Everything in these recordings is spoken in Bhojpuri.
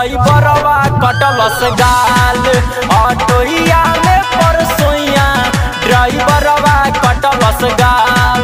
ड्राइवरवा कटलस गाल ऑटोइया में परसोइया ड्राइवरवा कटलस गाल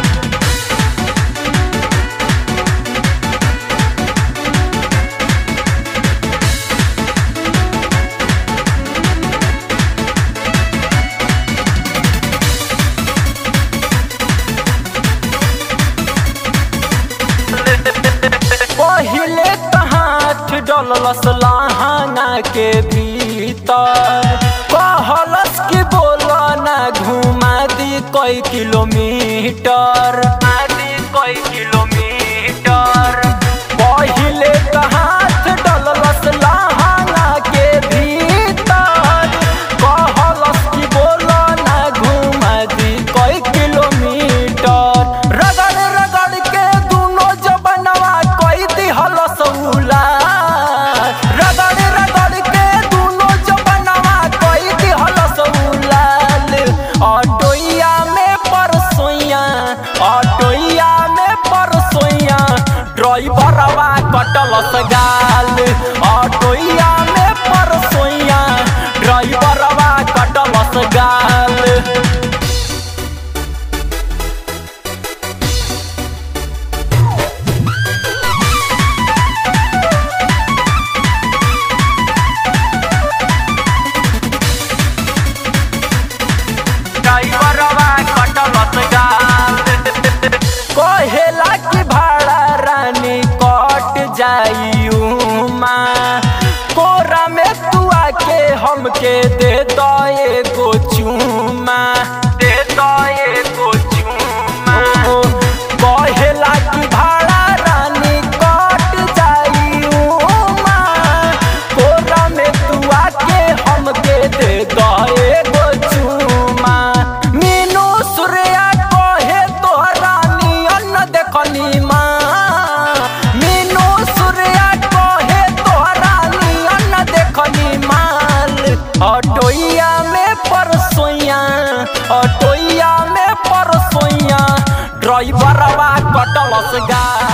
पहिले हाथ डलस लहाना के भीतर कहलस कि बोला ना घुमा दी कई किलोमीटर आदि कई किलोमीटर पहिले हाथ डलस लहाना के भीतर कहलस कि बोला ना घुमा दी कई किलोमीटर रगड़ रगड़ के दुनो जबनवा कई दिहलस उला रगड़ रगड़ के दुनो जबनवा कई दिहलस उलाल ऑटोइया में परसोइया ऑटोइया में परसोइया ड्राइवरवा कटलस गाल ऑटोइया में परसोइया ड्राइवरवा कटलस गाल ड्राइवरवा कटलस गाल कहेला कि भाड़ा रानी कट जाई उमा कोरा में तू आके हमके दे दो एगो चूमा दे दो एगो चूमा कहेला कि भाड़ा रानी कट जाई उमा कोरा में तू आके हमके दे दो एगो चूमा मीनू सूर्या कहे तोहरा नियन देखनी माँ मीनू सूर्या कहे तोहरा नियन देखनी माल ऑटोइया में परसोइया ऑटोइया में परसोइया ड्राइवरवा कटलस गा